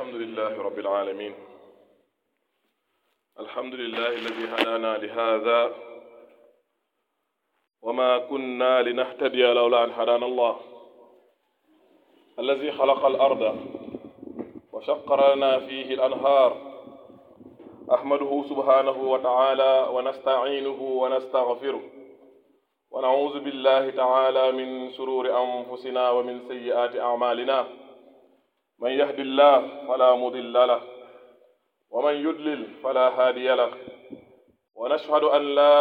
الحمد لله رب العالمين الحمد لله الذي هدانا لهذا وما كنا لنهتدي لولا أن هدانا الله الذي خلق الأرض وشق لنا فيه الأنهار أحمده سبحانه وتعالى ونستعينه ونستغفره ونعوذ بالله تعالى من شرور أنفسنا ومن سيئات أعمالنا من يهد الله فلا مضل له ومن يضلل فلا هادي له ونشهد أن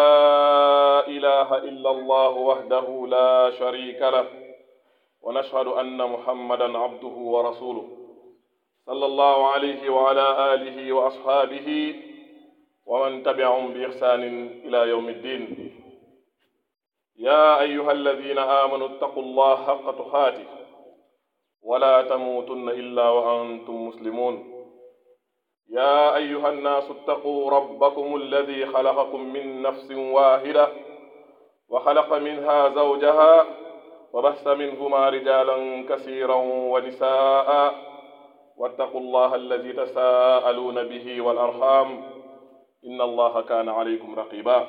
لا إله إلا الله وحده لا شريك له ونشهد أن محمدا عبده ورسوله صلى الله عليه وعلى آله وأصحابه ومن تبعهم بإحسان إلى يوم الدين يا أيها الذين آمنوا اتقوا الله حق تقاته ولا تموتن إلا وأنتم مسلمون يا أيها الناس اتقوا ربكم الذي خلقكم من نفس واحدة وخلق منها زوجها وبث منهما رجالا كثيرا ونساء واتقوا الله الذي تساءلون به والأرحام إن الله كان عليكم رقيبا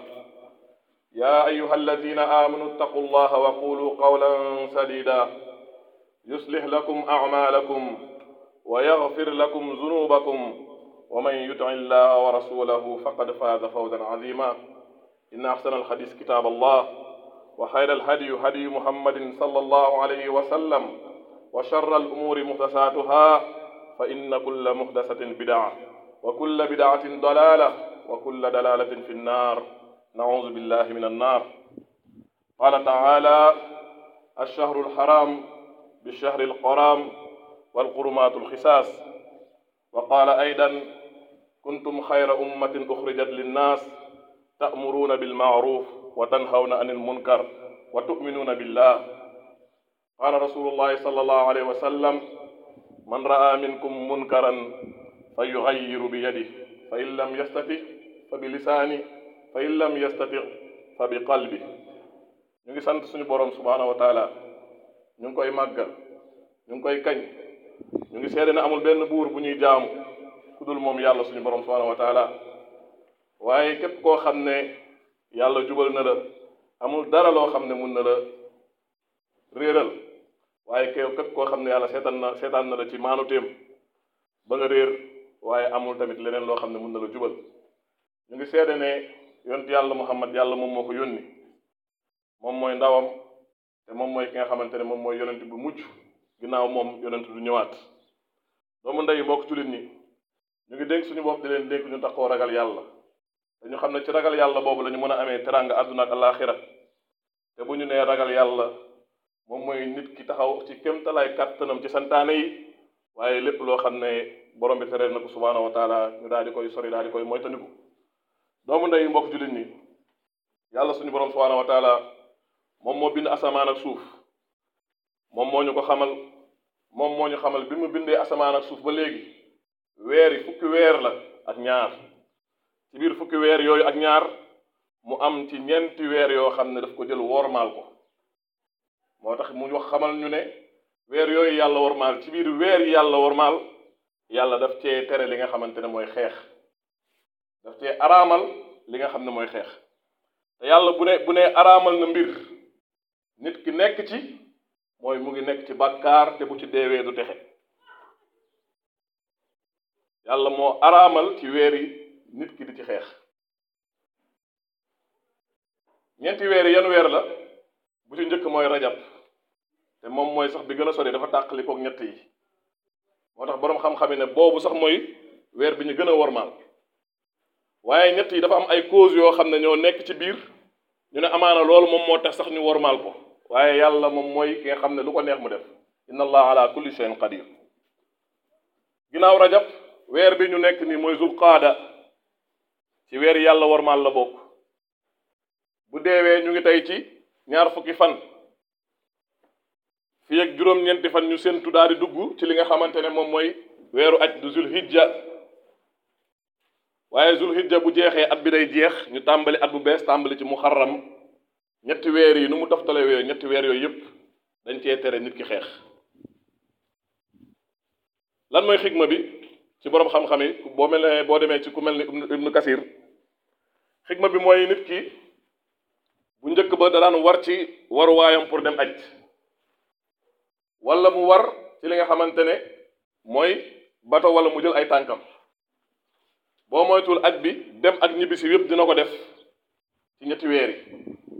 يا أيها الذين آمنوا اتقوا الله وقولوا قولا سديدا يصلح لكم أعمالكم ويغفر لكم ذنوبكم ومن يطع الله ورسوله فقد فاز فوزا عظيما إن أحسن الحديث كتاب الله وخير الهدي هدي محمد صلى الله عليه وسلم وشر الأمور محدثاتها فإن كل محدثة بدعة وكل بدعة ضلالة وكل دلالة في النار نعوذ بالله من النار قال تعالى الشهر الحرام بالشهر القرام والقرمات الخساس وقال أيضا كنتم خير أمة أخرجت للناس تأمرون بالمعروف وتنهون عن المنكر وتؤمنون بالله قال رسول الله صلى الله عليه وسلم من رأى منكم منكرا فيغير بيده فإن لم يستطع فبلسانه فإن لم يستطع فبقلبه ñu ngi sant suñu borom subhaanahu wa taala ñu ngi koy màggal ñu ngi koy kañ ñu ngi seede ne amul benn buur bu ñuy jaamu ku dul moom yàlla suñu borom subhaanahu wa taala waaye képp koo xam ne yàlla jubal na la amul dara loo xam ne mun na la réeral waaye képp képp koo xam ne yàlla seetaan na seetaan na la ci maanuteem ba nga réer waaye amul tamit leneen loo xam ne mun na la jubal ñu ngi seede ne yonent yàlla muhammad yàlla moom moo ko yónni moom mooy ndawam te moom mooy ki nga xamante ne moom mooy yonent bu mucc ginnaaw moom yonent du ñëwaat doomu ndey mbokk jullit ñi ñu ngi dénk suñu bopp di leen dénk ñu taxoo ragal yàlla te ñu xam ne ci ragal yàlla boobu la ñu mën a amee teranga àdduna ak alaaxira te bu ñu nee ragal yàlla moom mooy nit ki taxaw ci kéemtalaay kàttanam ci santaane yi waaye lépp loo xam ne borom bi tereel na ko subhaanahu wa taala ñu daal di koy sori daal di koy moytandiku doomu ndey mbokk jullit ñi yàlla suñu borom subhaanahu wa taala moom moo bind asamaan ak suuf moom moo ñu ko xamal moom moo ñu xamal bi mu bindee asamaan ak suuf ba léegi weer yi fukki weer la ak ñaar ci biir fukki weer yooyu ak ñaar mu am ci ñeenti weer yoo xam ne daf ko jël wormaal ko moo tax mu wax xamal ñu ne weer yooyu yàlla wormaal ci biir weer yi yàlla wormaal yàlla daf cee tere li nga xamante ne mooy xeex daf cee araamal li nga xam ne mooy xeex te yàlla bu ne bu ne araamal na mbir nit ki nekk ci mooy mu ngi nekk ci bàkkaar te bu ci deewee du texe yàlla moo araamal ci weer yi nit ki di ci xeex ñeenti weer yi yan weer la bu ci njëkk mooy rajab te moom mooy sax bi gën a sori dafa tàqali kook ñett yi moo tax boroom xam-xam yi ne boobu sax mooy weer bi ñu gën a wormaal waaye ñett yi dafa am ay cause yoo xam ne ñoo nekk ci biir ñu ne amaana loolu moom moo tax sax ñu wormaal ko waaye yàlla moom mooy ki nga xam ne lu ko neex mu def inna allah ala kulli shay'in qadir ginnaaw rajab weer bi ñu nekk nii mooy zulqaada ci weer yàlla wormaal la bokk bu deewee ñu ngi tey ci ñaar fukki fan fii ak juróom-ñeenti fan ñu séntu daal di dugg ci li nga xamante ne moom mooy weeru aj du zulhijja waaye zulhijja bu jeexee at bi day jeex ñu tàmbali at bu bees tàmbali ci muharram ñetti weer yi nu mu toftale weer ñetti weer yooyu yëpp dañ cee tere nit ki xeex lan mooy xigma bi ci borom xam-xam yi boo mel ne boo demee ci ku mel ni ibnu kasir xikma bi mooy nit ki bu njëkk ba da daan war ci waruwaayam pour dem aj wala mu war ci li nga xamante ne mooy bato wala mu jël ay tànkam boo moytuwul aj bi dem ak ñibbisi yépp dina ko def ci ñetti weer yi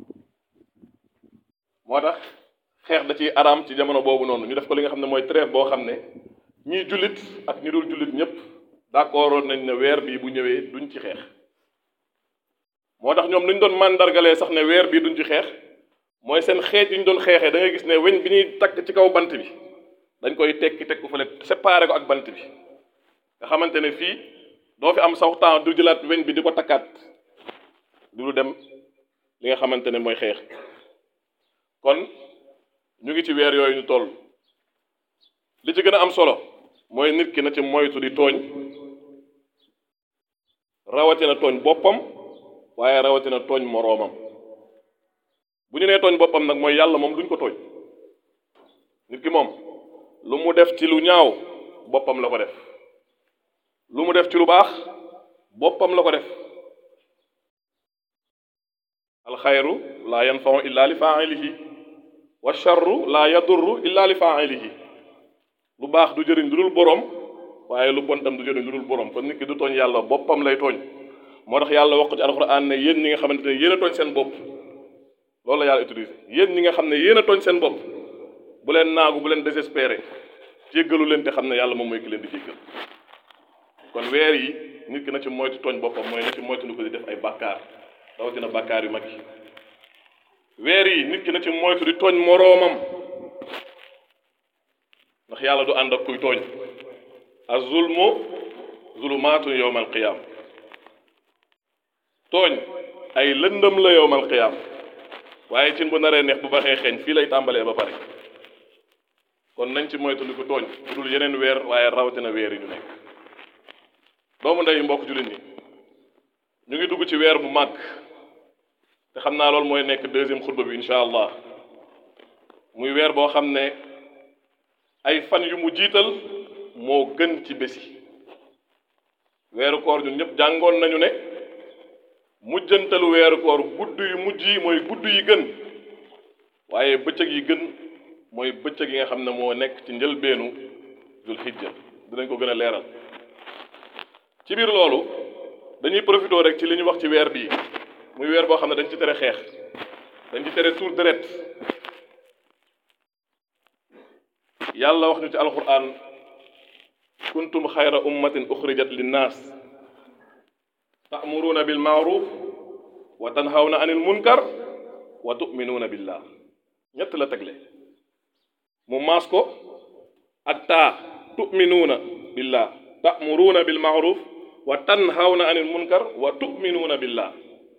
moo tax xeex da ciy araam ci jamono boobu noonu ñu def ko li nga xam ne mooy trêve boo xam ne ñii jullit ak ñi dul jullit ñépp d'accord nañ ne weer bii bu ñëwee duñ ci xeex moo tax ñoom nuñ doon màndargalee sax ne weer bii duñ ci xeex mooy seen xeej yi ñu doon xeexee da ngay gis ne weñ bi ñuy takk ci kaw bant bi dañ koy tekki teg ko fële séparé ko ak bant bi nga xamante ne fii doo fi am sax temps du jëlaat weñ bi di ko takkaat du lu dem li nga xamante ne mooy xeex kon ñu ngi ci weer yooyu ñu toll li ci gën a am solo mooy nit ki na ci moytu di tooñ rawatina tooñ boppam waaye rawatina tooñ moroomam bu ñu nee tooñ boppam nag mooy yàlla moom duñ ko tooñ nit ki moom lu mu def ci lu ñaaw boppam la ko def lu mu def ci lu baax boppam la ko def alxayru laa yanfau illa li failihi wa charru laa yadurru illa li failihi lu baax du jëriñ lu dul boroom waaye lu bon tam du jëriñ lu dul boroom kon nit ki du tooñ yàlla boppam lay tooñ moo tax yàlla wax ko ci alxuraan ne yéen ñi nga xamante ne yéen a tooñ seen bopp loolu la yàlla utilisé yéen ñi nga xam ne yéen a tooñ seen bopp bu leen naagu bu leen désespéré jéggalu leen te xam ne yàlla moom mooy ki leen di jéggal kon weer yi nit ki na ci moytu tooñ boppam mooy na ci moytu nu ko di def ay bàkkaar rawatina bàkkaar yu mag yi weer yi nit ki na ci moytu di tooñ moroomam ndax yàlla du ànd ak kuy tooñ az-zulmu zulumaatun yawmal qiyaam tooñ ay lëndëm la yawmal qiyaam waaye cin bu naree neex bu baxee xeeñ fii lay tàmbalee ba pare kon nañ ci moytu di ko tooñ bu dul yeneen weer waaye rawatina weer yi ñu nekk doomu ndey mbokk jullit ñi ñu ngi dugg ci weer bu màgg te xam naa loolu mooy nekk deuxième xutba bi incha allah muy weer boo xam ne ay fan yu mu jiital moo gën ci bési weeru koor ñun ñëpp jàngoon nañu ne mujjantalu weeru koor gudd yu mujj yi mooy gudd yi gën waaye bëccëg yi gën mooy bëccëg yi nga xam ne moo nekk ci njëlbeenu dul xijja dinañ ko gën a leeral ci biir loolu dañuy profité rek ci li ñu wax ci weer bii muy weer boo xam ne dañ ci tere xeex dañ ci tere tuur deret yàlla wax ñu ci alquran kuntum xayra ummatin uxrijat linnaas ta'muruuna bil ma'ruf wa tanhawna anil munkar wa tu'minuuna billah ñett la tegle mu maas ko ak taa tu'minuuna billah ta'muruuna bil ma'ruf wa tanhawna anil munkar wa tu'minuuna billah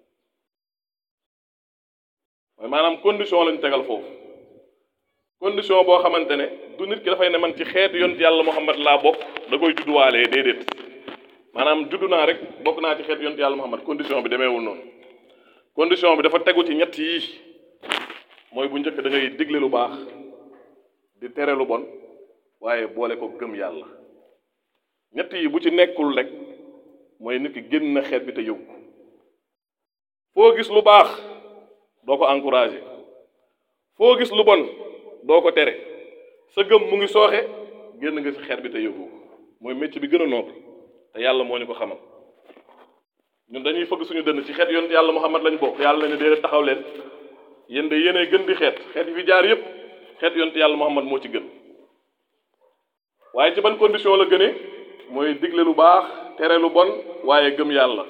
mooy maanaam condition lañu tegal foofu condition boo xamante ne du nit ki dafay ne man ci xeetu yont yàlla Muhammad laa bokk da koy judduwaalee déedéet maanaam juddu naa rek bokk naa ci xeetu yont yàlla Muhammad condition bi demeewul noonu condition bi dafa tegu ci ñett yi mooy bu njëkk da ngay digle lu baax di tere lu bon waaye boole ko gëm yàlla ñett yi bu ci nekkul rek mooy nit ki génn na xeet bi te yëgu foo gis lu baax doo ko encouragé foo gis lu bon doo ko tere sa gëm mu ngi sooxe génn nga ci xeet bi te yëgu mooy métier bi gën a noble te yàlla moo ñu ko xamal ñun dañuy fëgg suñu dënn ci xeet yonent yàlla Muhammad lañ bokk yàlla nañu dee taxaw leen yéen de yéenay gën di xeet xeet yi fi jaar yépp xeet yonent yàlla Muhammad moo ci gën waaye ci ban condition la gënee mooy digle lu baax tere lu bon waaye gëm yàlla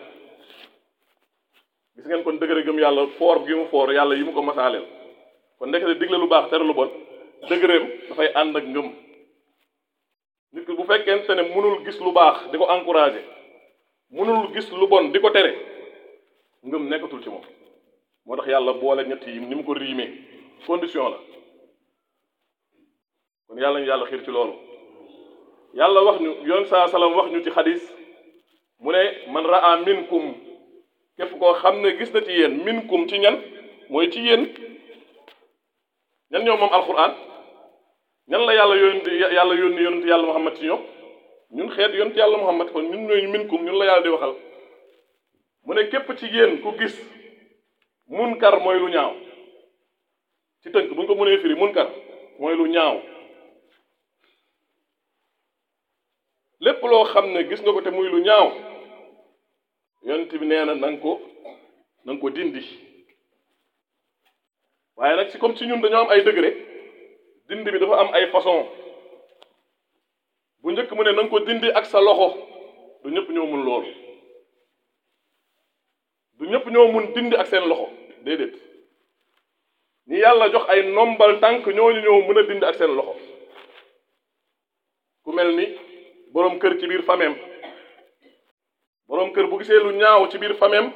gis ngeen kon dëgëre gëm yàlla foor gi mu foor yàlla yi mu ko masaaleel kon ndekete digle lu baax tere lu bon dëgëreem dafay ànd ak ngëm nit ki bu fekkente ne mënul gis lu baax di ko encouragé mënul gis lu bon di ko tere ngëm nekkatul ci moom moo tax yàlla boole ñett yi ni mu ko riimee condition la kon yàlla ñu yàlla xiir ci loolu yàlla wax ñu yoon saa salaam wax ñu ci xadis mu ne man raa minkum képp koo xam ne gis na ci yéen minkum ci ñan mooy ci yéen ñan ñoo moom alquran ñan la yàlla yónni yàlla yónni yonent yàlla muhammad ci ñoom ñun xeet yonent yàlla muhammad kon ñun ñooy minkum ñun la yàlla di waxal mu ne képp ci yéen ku gis munkar mooy lu ñaaw ci tënk bu ñu ko mënee firi munkar mooy lu ñaaw lépp loo xam ne gis nga ko te muy lu ñaaw yonent bi nee na na nga ko na nga ko dindi waaye nag si comme si ñun dañoo am ay degré dindi bi dafa am ay façon bu njëkk mu ne na nga ko dindi ak sa loxo du ñëpp ñoo mun loolu du ñëpp ñoo mun dindi ak seen loxo déedéet ñi yàlla jox ay nombal tànk ñooñu ñoo mën a dindi ak seen loxo ku mel ni boroom kër ci biir fameem boroom kër bu gisee lu ñaaw ci biir fameem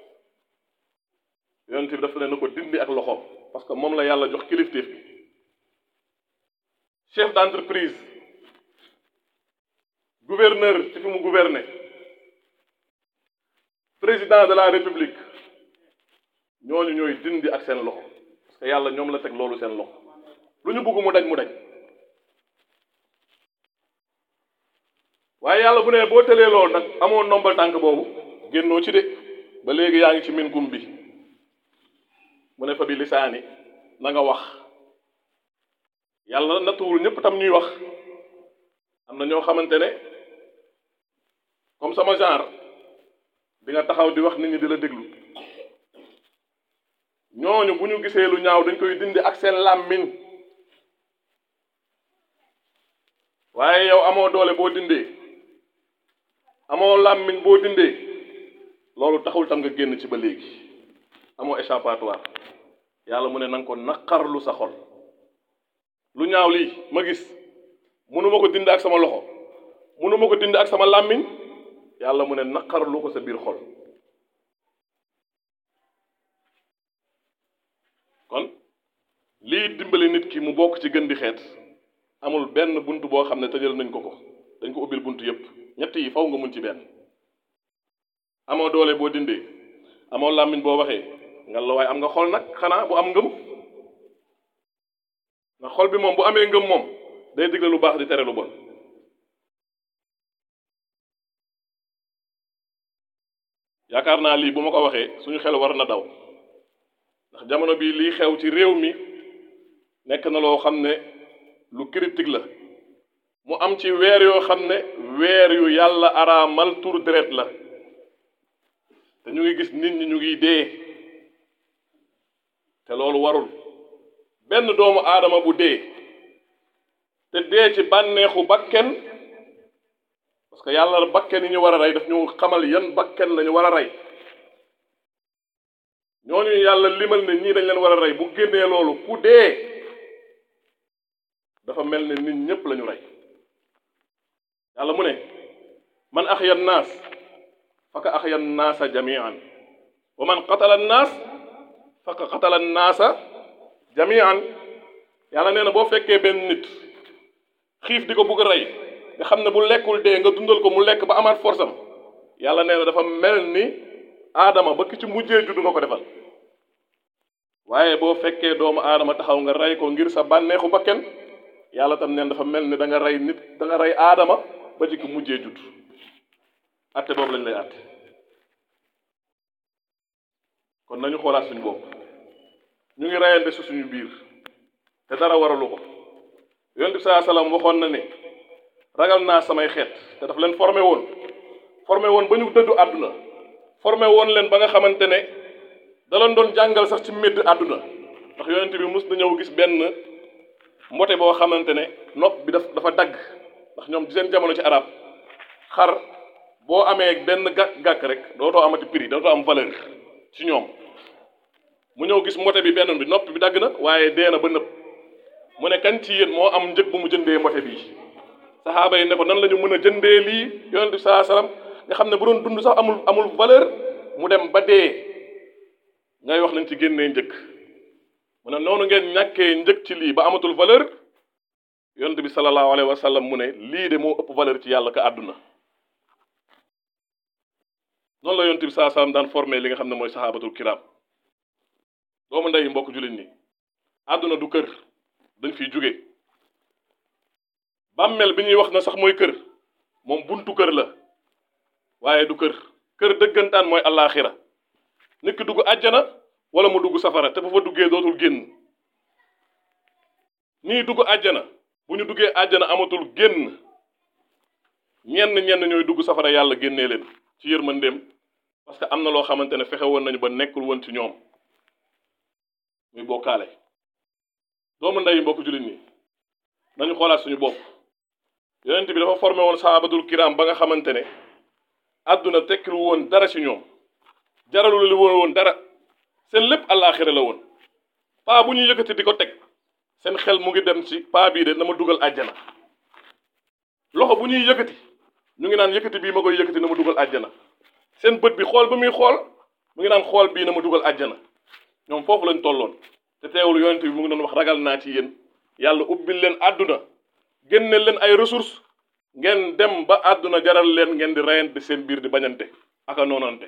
yonent bi dafa ne na ko dindi ak loxo parce que moom la yàlla jox kilifteef bi chef d'entreprise gouverneur ci fi mu gouverner président de la république ñooñu ñooy dindi ak seen loxo parce que yàlla ñoom la teg loolu seen loxo lu ñu bëgg mu daj mu daj waaye yàlla bu ne boo tëlee loolu nag amoo nombal tànk boobu génnoo ci de ba léegi yaa ngi ci minkum bi mu ne fa bi lisaani na nga wax yàlla nattuwul ñëpp tam ñuy wax am na ñoo xamante ne comme sama genre di nga taxaw di wax nit ñi di la déglu ñooñu bu ñu gisee lu ñaaw dañ koy dindi ak seen làmmiñ waaye yow amoo doole boo dindee amoo làmmiñ boo dindee loolu taxul tam nga génn ci ba léegi amoo échappatoire yàlla mu ne na nga ko naqarlu sa xol lu ñaaw lii ma gis mënuma ko dindi ak sama loxo mënuma ko dindi ak sama làmmiñ yàlla mu ne naqarlu ko sa biir xol kon lii dimbali nit ki mu bokk ci gën di xeet amul benn bunt boo xam ne tëjal nañ ko ko dañ ko ubbil bunt yépp ñett yi faw nga mun ci benn amoo doole boo dindee amoo làmmiñ boo waxee nga la waaye am nga xol nag xanaa bu am ngëm ndax xol bi moom bu amee ngëm moom day digle lu baax di tere lu bon yaakaar naa lii bu ma ko waxee suñu xel war na daw ndax jamono bii lii xew ci réew mi nekk na loo xam ne lu critique la mu am ci weer yoo xam ne weer yu yàlla araamal tur deret la te ñu ngi gis nit ñi ñu ngi dee te loolu warul benn doomu aadama bu dee te dee ci bànneexu bakken parce que yàlla bakken yi ñu war a rey daf ñu xamal yan bakken lañu war a rey ñooñu yàlla limal ne ñii dañ leen war a rey bu génnee loolu ku dee dafa mel ne nit ñépp lañu rey yàlla mu ne man axya naas faka axya naasa jamian wa man qatala naas faka qatala naasa jamian yàlla nee na boo fekkee benn nit xiif di ko bugg a rey nga xam ne bu lekkul dee nga dundal ko mu lekk ba amaat force am yàlla nee na dafa mel ni aadama ba ki ci mujjee juddu nga ko defal waaye boo fekkee doomu aadama taxaw nga rey ko ngir sa bànneexu bakken yàlla tam neen dafa mel ni da nga rey nit da nga rey aadama ba ci ki mujjee judd atte boobu lañ lay atte kon nañu xoolaat suñu bopp ñu ngi reyante si suñu biir te dara waralu ko yonent bi saa salaam waxoon na ne ragal naa samay xeet te daf leen formé woon formé woon ba ñu dëddu àdduna formé woon leen ba nga xamante ne da leen doon jàngal sax ci médd àdduna ndax yonent bi mus na ñëw gis benn mbote boo xamante ne nopp bi daf dafa dagg ndax ñoom ci seen jamono ci arab xar boo amee benn gàkk gàkk rek dootoo amati prix dootoo am valeur ci ñoom mu ñëw gis mbote bi benn bi nopp bi dagg na waaye dee na ba nëpp mu ne kan ci yéen moo am njëg bu mu jëndee mbote bii saxaaba yi ne ko nan la ñu mën a jëndee lii yonent bi saa salaam nga xam ne bu doon dund sax amul amul valeur mu dem ba dee ngay wax nañ ci génnee njëg mu ne noonu ngeen ñàkkee njëg ci lii ba amatul valeur yonent bi sallallahu alayhi wa sallam mu ne lii de moo ëpp valeur ci yàlla ka àdduna noonu la yonent bi saa salaam daan formé li nga xam ne mooy saxaabatul kiram doomu ndey mbokk jullit ñi àdduna du kër dañ fiy jóge bàmmeel bi ñuy wax na sax mooy kër moom buntu kër la waaye du kër kër dëggantaan mooy allaaxira nit ki dugg àjjana wala mu dugg safara te bu fa duggee dootul génn nii dugg àjjana bu ñu duggee àjjana amatul génn ñenn ñenn ñooy dugg safara yàlla génnee leen ci yërmandeem parce que am na loo xamante ne fexe woon nañu ba nekkul woon ci ñoom muy bokkaale doomu ndey mbokk jullit ñi nañu xoolaat suñu bopp yonent bi dafa formé woon sahabatul kiram ba nga xamante ne àdduna tekkilu woon dara ci ñoom jaralu li woon dara seen lépp àllaaxira la woon paa bu ñuy yëkkati di ko teg seen xel mu ngi dem ci paa bii de na ma dugal àjjana loxo bu ñuy yëkkati ñu ngi naan yëkkati bii ma koy yëkkati na ma dugal àjjana seen bët bi xool ba muy xool mu ngi naan xool bii na ma dugal àjjana ñoom foofu lañ tolloon te teewul yonent bi mu ngi doon wax ragal naa ci yéen yàlla ubbil leen àdduna génne leen ay ressources ngeen dem ba àdduna jaral leen ngeen di reyante seen biir di bañante aka noonante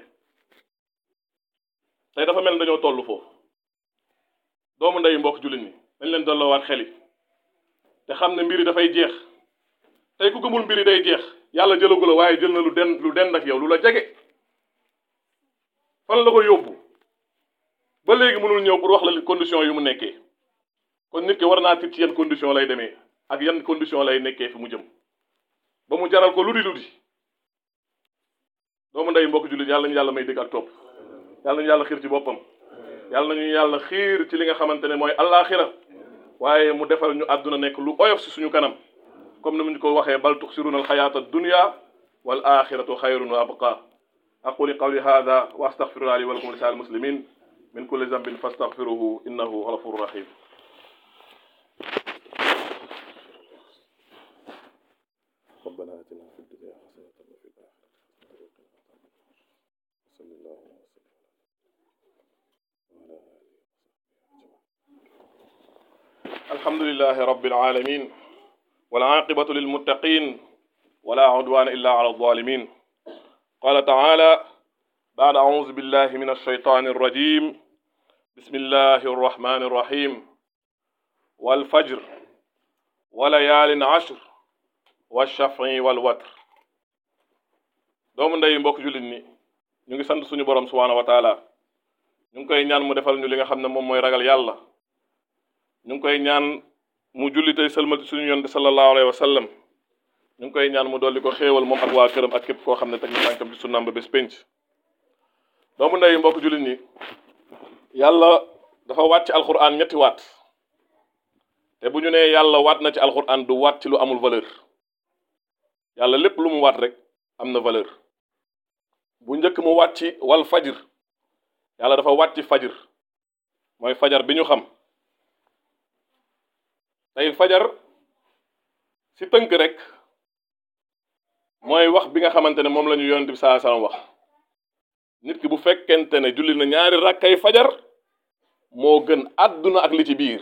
tey dafa mel ni dañoo toll foofu doomu ndeyu mbokk jullit ñi dañ leen dolloowaat xel yi te xam ne mbir yi dafay jeex tey ku gëmul mbir yi day jeex yàlla jëlagu la waaye jël na lu den lu den ak yow lu la jege fan la ko yóbbu ba léegi mënul ñëw pour wax la condition yu mu nekkee kon nit ki war naa tiit ci yan condition lay demee ak yan condition lay nekkee fi mu jëm ba mu jaral ko lu di lu di doomu ndey mbokk jullit yàlla ñu yàlla may dégg ak topp yàlla ñu yàlla xiir ci boppam yàlla nañu yàlla xiir ci li nga xamante ne mooy allaaxira waaye mu defal ñu àdduna nekk lu oyof si suñu kanam comme ni mu ñu ko waxee bal tuxsiruna alxayaata dunya wal axiratu xayrun wa abqa aquli qawli hada wa astaghfirullah li wa lakum lisal muslimin min kulli zambin fastaghfiruhu innahu ghafurur rahim ربنا آتنا في الدنيا حسنة وفي الآخرة حسنة وقنا عذاب النار وصلى الله وسلم وعلى آله وصحبه الحمد لله رب العالمين والعاقبة للمتقين ولا عدوان إلا على الظالمين قال تعالى بعد أعوذ بالله من الشيطان الرجيم بسم الله الرحمن الرحيم والفجر وليال عشر والشفع والوتر doomu ndey mbokk jullit ni ñu ngi sant suñu borom subhaanahu wa taala ñu ngi koy ñaan mu defal ñu li nga xam ne moom mooy ragal yàlla ñu ngi koy ñaan mu julli tey sëlmal ci suñu yonte sallallahu alayhi wa sallam ñu ngi koy ñaan mu dolli ko xéewal moom ak waa këram ak képp koo xam ne teg na tànkam ci sunnaam ba bés pénc doomu ndey mbokk jullit ñi yàlla dafa waat ci alquran ñetti waat te bu ñu nee yàlla waat na ci alquran du waat ci lu amul valeur yàlla lépp lu mu waat rek am na valeur bu njëkk mu waat ci wal fajir yàlla dafa waat ci fajir mooy fajar bi ñu xam tey fajar si tënk rek mooy wax bi nga xamante ne moom la ñu yonent bi saa salaam wax nit ki bu fekkente ne julli na ñaari rakkay fajar moo gën àdduna ak li ci biir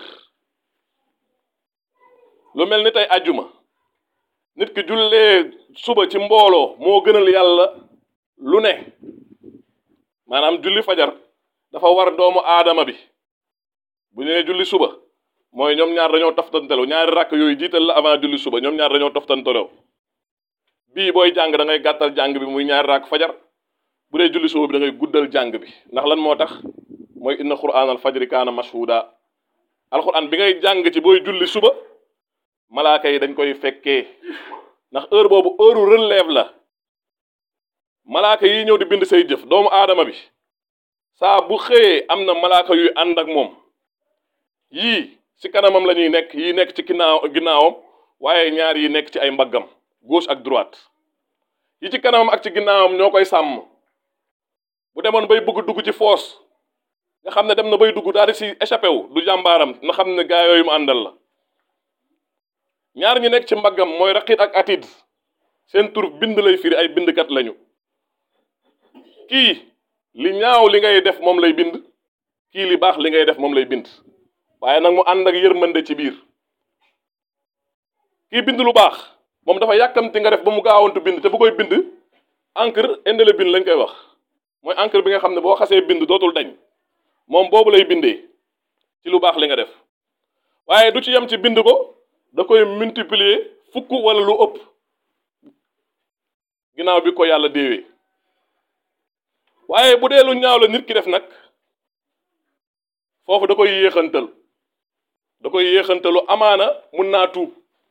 lu mel ni tey ajjuma nit ki jullee suba ci mbooloo moo gënal yàlla lu ne maanaam julli fajar dafa war doomu aadama bi bu ñu nee julli suba mooy ñoom ñaar dañoo toftantelo ñaari rakk yooyu jiital la avant julli suba ñoom ñaar dañoo toftantelo bii booy jàng da ngay gàttal jàng bi muy ñaari rakk fajar bu dee julli suba bi da ngay guddal jàng bi ndax lan moo tax mooy inna qur'aan al fajri kaana mashhuda alquran bi ngay jàng ci booy julli suba malaaka yi dañ koy fekkee ndax heure boobu heure relève la malaaka yi ñëw di bind say jëf doomu aadama bi saa bu xëyee am na malaaka yuy ànd ak moom yii ci kanamam la ñuy nekk yii nekk ci ginnaaw ginnaawam waaye ñaar yi nekk ci ay mbaggam gauche ak droite yi ci kanamam ak ci ginnaawam ñoo koy sàmm bu demoon bay bëgg dugg ci foos nga xam ne dem na bay dugg daal di si échappé wu du jàmbaaram na xam ne gaa yooyu mu àndal la ñaar ñi nekk ci mbaggam mooy raqit ak atid seen tur bind lay firi ay bindkat lañu kii li ñaaw li ngay def moom lay bind kii li baax li ngay def moom lay bind waaye nag mu ànd ak yërmande ci biir kii bind lu baax moom dafa yàkkamti nga def ba mu gaawantu bind te bu koy bind encre indélébile lañ koy wax mooy encre bi nga xam ne boo xasee bind dootul dañ moom boobu lay bindee ci lu baax li nga def waaye du ci yem ci bind ko da koy multiplier fukk wala lu ëpp ginnaaw bi ko yàlla déewee waaye bu dee lu ñaaw la nit ki def nag foofu da koy yéexantal da koy yéexantalu amaana mun naa tuub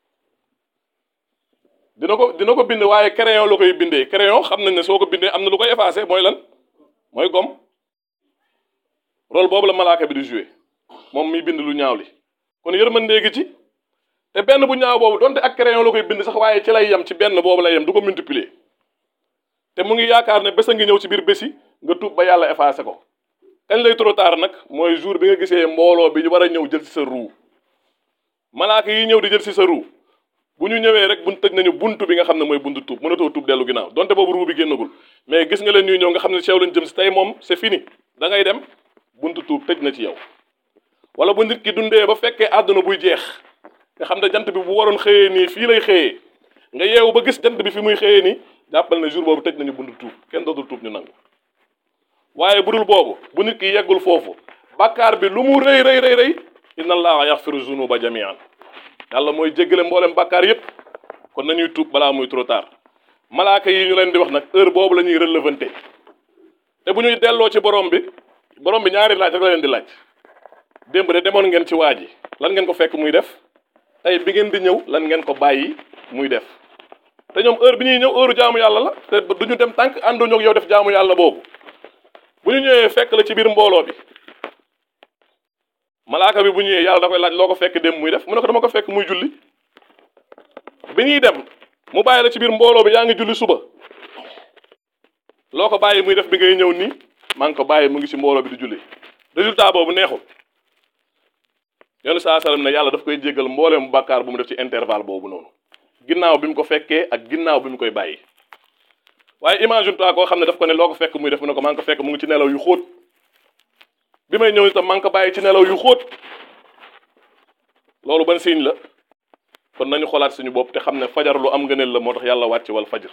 dina ko dina ko bind waaye crayon la koy bindee crayon xam nañ ne soo ko bindee am na lu koy effacé mooy lan mooy gomme rôle boobu la malaaka bi di joué moom miy bind lu ñaaw li kon yërmandee gi ci te benn bu ñaaw boobu donte ak crayon la koy bind sax waaye ci lay yem ci benn boobu lay yem du ko multiplier te mu ngi yaakaar ne bés a ngi ñëw ci biir bési nga tuub ba yàlla effacé ko kañ lay trop tard nag mooy jour bi nga gisee mbooloo bi war a ñëw jël ci sa ruu malaaka yi ñëw di jël ci sa ruu bu ñu ñëwee rek buñ tëj nañu buntu bi nga xam ne mooy buntu tuub mënatoo tuub dellu ginnaaw donte boobu ruu bi génnagul mais gis nga leen ñuy ñëw nga xam ne ceew lañ jëm si tey moom c'est fini da ngay dem buntu tuub tëj na ci yow wala bu nit ki dundee ba fekkee àdduna buy jeex nga xam ne jant bi bu waroon xëyee nii fii lay xëyee nga yeewu ba gis jant bi fi muy xëyee nii jàppal ne jour boobu tëj nañu buntu tuub kenn dootul tuub ñu nangu waaye bu dul boobu bu nit ki yeggul foofu bàkkaar bi lu mu rëy rëy rëy rëy inna allaha yaxfiru zunuba jamian yàlla mooy jéggale mboolem bàkkaar yépp kon nañuy tuub balaa muy trop tard malaaka yi ñu leen di wax nag heure boobu la ñuy relevanté te bu ñuy delloo ci borom bi borom bi ñaari laaj rek la leen di laaj démb de demoon ngeen ci waa ji lan ngeen ko fekk muy def tey bi ngeen di ñëw lan ngeen ko bàyyi muy def te ñoom heure bi ñuy ñëw heure jaamu yàlla la te du ñu dem tànk ànduñu ak yow def jaamu yàlla boobu bu ñu ñëwee fekk la ci biir mbooloo bi malaaka bi bu ñëwee yàlla da koy laaj loo ko fekk dem muy def mu ne ko dama ko fekk muy julli bi ñuy dem mu bàyyi la ci biir mbooloo bi yaa ngi julli suba loo ko bàyyi muy def bi ngay ñëw nii maa ngi ko bàyyi mu ngi ci mbooloo bi di julli résultat boobu neexul yoonu saa sallam ne yàlla daf koy jéggal mbooleem bàkkaar bu mu def ci intervalle boobu noonu ginnaaw bi mu ko fekkee ak ginnaaw bi mu koy bàyyi waaye imagine toi koo xam ne daf ko ne loo ko fekk muy def mu ne ko maa ngi ko fekk mu ngi ci nelaw yu xóot bi may ñëw itam maa ngi ko bàyyi ci nelaw yu xóot loolu ban signe la kon nañu xoolaat suñu bopp te xam ne fajar lu am ngëneel la moo tax yàlla wàcc wal fajar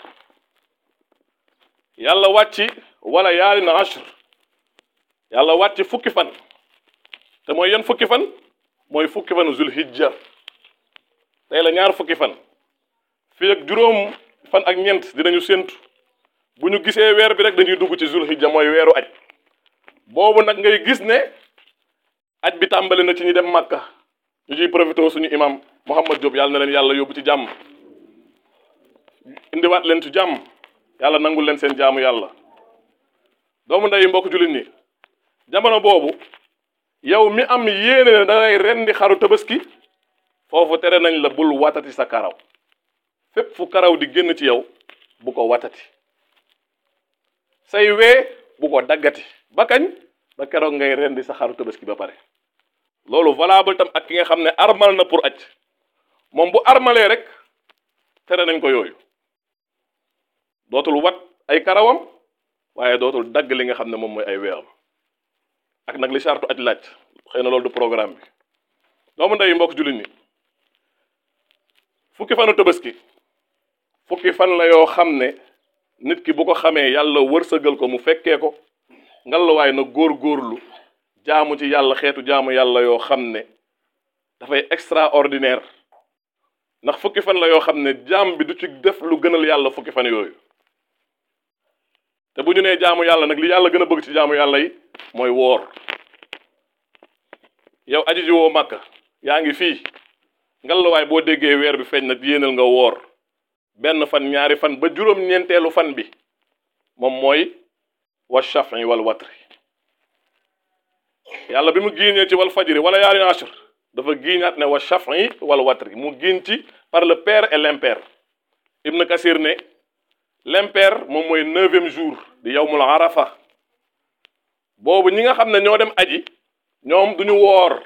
yàlla wàcc wala yaari na ashr yàlla wàcc fukki fan te mooy yan fukki fan mooy fukki fan zulhijja tey la ñaar fukki fan fii ak juróom fan ak ñeent dinañu séentu bu ñu gisee weer bi rek dañuy dugg ci zulhijja mooy weeru aj boobu nag ngay gis ne aj bi tàmbali na ci ñi dem màkka ñu ciy profité suñu imam Mouhamad Diop yàlla na leen yàlla yóbbu ci jàmm indiwaat leen ci jàmm yàlla nangul leen seen jaamu yàlla doomu nday mbokk jullit ñi jamono boobu yow mi am yéene ne da ngay rendi xaru tabaski foofu tere nañ la bul watati sa karaw fépp fu karaw di génn ci yow bu ko watati say wee bu ko daggati ba kañ ba keroog ngay rendi sa xaru tabaski ba pare loolu valable tam ak ki nga xam ne armal na pour aj moom bu armalee rek tere nañ ko yooyu dootul wat ay karawam waaye dootul dagg li nga xam ne moom mooy ay weeram ak nag li sartu aj laaj xëy na loolu du programme bi doomu ndey mbokk jullit ñi fukki fanu tabaski fukki fan la yoo xam ne nit ki bu ko xamee yàlla wërsëgal ko mu fekkee ko ngallaawaay na góor-góorlu jaamu ci yàlla xeetu jaamu yàlla yoo xam ne dafay extraordinaire ndax fukki fan la yoo xam ne jaam bi du ci def lu gënal yàlla fukki fan yooyu te bu ñu nee jaamu yàlla nag li yàlla gën a bëgg ci jaamu yàlla yi mooy woor yow aji ji woo màkka yaa ngi fii ngallaawaay boo déggee weer bi feeñ nag yéenal nga woor benn fan ñaari fan ba juróom-ñeenteelu fan bi moom mooy wa shafi wal watri yàlla bi mu giiñee ci wal fajri wala yaari ashr dafa giiñaat ne wa shafi wal watri mu giiñ ci par le père et l'impair Ibn Kasir ne l'impair moom mooy neuvième jour di yawmul arafa boobu ñi nga xam ne ñoo dem aji ñoom duñu woor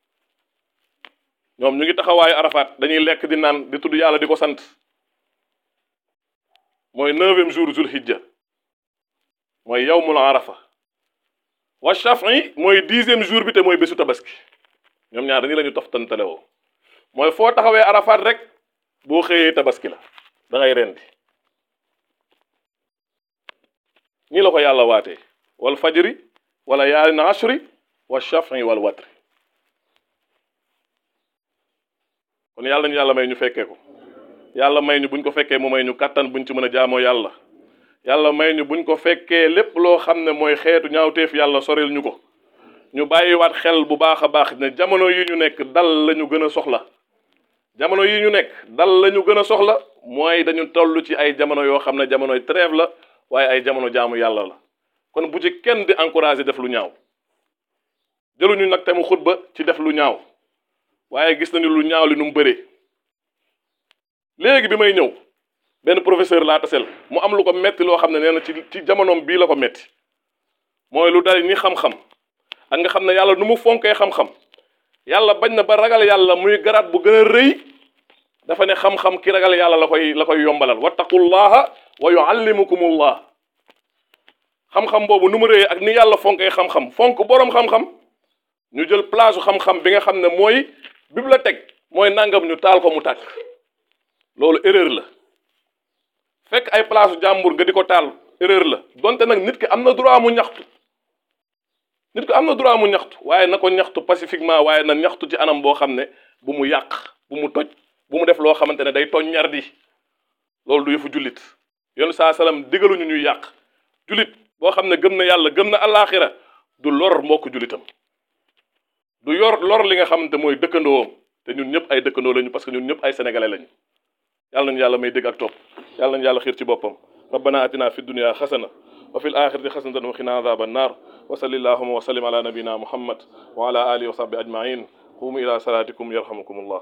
ñoom ñu ngi taxawaayu arafaat dañuy lekk di naan di tudd yàlla di ko sant mooy neuvième jour zul hijja mooy yawmul arafa wa shafi mooy dixième jour bi te mooy bésu tabaski ñoom ñaar dañu la ñu toftantale woo mooy foo taxawee arafaat rek boo xëyee tabaski la da ngay rendi nii la ko yàlla waatee wal fajri wala yaalin ashri wa shafi wal watri kon yàlla ñu yàlla may ñu fekkee ko yàlla may ñu buñ ko fekkee mu may ñu kattan buñ ci mën a jaamoo yàlla yàlla may ñu buñ ko fekkee lépp loo xam ne mooy xeetu ñaawteef yàlla soril ñu ko ñu bàyyiwaat xel bu baax a baax ne jamono yi ñu nekk dal la ñu gën a soxla jamono yi ñu nekk dal la ñu gën a soxla mooy dañu toll ci ay jamono yoo xam ne jamonoy trêve la waaye ay jamono jaamu yàlla la kon bu ci kenn di encouragé def lu ñaaw jëluñu nag te mu xutba ci def lu ñaaw waaye gis nañu lu ñaaw li nu mu bëree léegi bi may ñëw benn professeur laa tasel mu am lu ko metti loo xam ne nee na ci ci jamonoom bii la ko metti mooy lu dari ni xam-xam ak nga xam ne yàlla nu mu fonkee xam-xam yàlla bañ na ba ragal yàlla muy garaat bu gën a rëy dafa ne xam-xam ki ragal yàlla la koy la koy yombalal wattaqullaha wa yuallimukumullah xam-xam boobu nu mu rëyee ak ni yàlla fonkee xam-xam fonk boroom xam-xam ñu jël place xam-xam bi nga xam ne mooy bibliothèque mooy nangam ñu taal ko mu tàkk loolu erreur la fekk ay place jàmbur nga di ko taal erreur la donte nag nit ki am na droit mu ñaxtu nit ki am na droit mu ñaxtu waaye na ko ñaxtu pacifiquement waaye na ñaxtu ci anam boo xam ne bu mu yàq bu mu toj bu mu def loo xamante ne day toñ ñar di loolu du yëfu jullit yoonu saa salaam digaluñu ñuy yàq jullit boo xam ne gëm na yàlla gëm na alaaxira du lor mbokk jullitam du yor lor li nga xamante mooy dëkkandoom te ñun ñëpp ay dëkkandoo lañu parce que ñun ñëpp ay sénégalais lañu yàlla nañu yàlla may dégg ak topp yàlla nañu yàlla xiir ci boppam rabbana atina fi dunya xasana wa fi l axirati xasanatan wa qina adaba annar wa salli allahuma wa sallim ala nabina muhammad wa ala alihi wa sahbi ajmain qumu ila salatikum yarhamukum allah